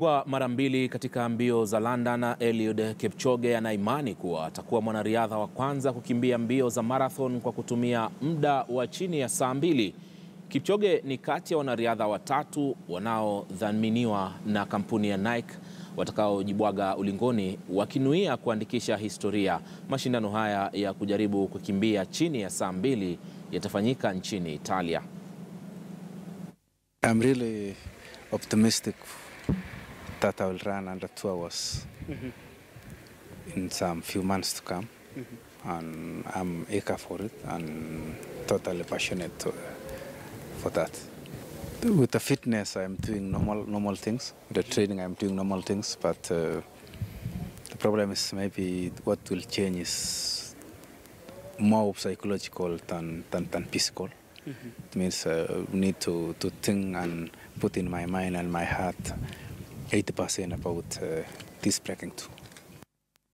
Kwa mara mbili katika mbio za London, Eliud Kipchoge ana imani kuwa atakuwa mwanariadha wa kwanza kukimbia mbio za marathon kwa kutumia muda wa chini ya saa mbili. Kipchoge ni kati ya wanariadha watatu wanaodhaminiwa na kampuni ya Nike watakaojibwaga ulingoni wakinuia kuandikisha historia. Mashindano haya ya kujaribu kukimbia chini ya saa mbili yatafanyika nchini Italia. I'm really optimistic that I will run under two hours in some few months to come. And I'm eager for it and totally passionate to, for that. With the fitness, I'm doing normal normal things. With the training, I'm doing normal things. But uh, the problem is maybe what will change is more psychological than, than, than physical. It means uh, we need to, to think and put in my mind and my heart 80% about uh, this breaking too.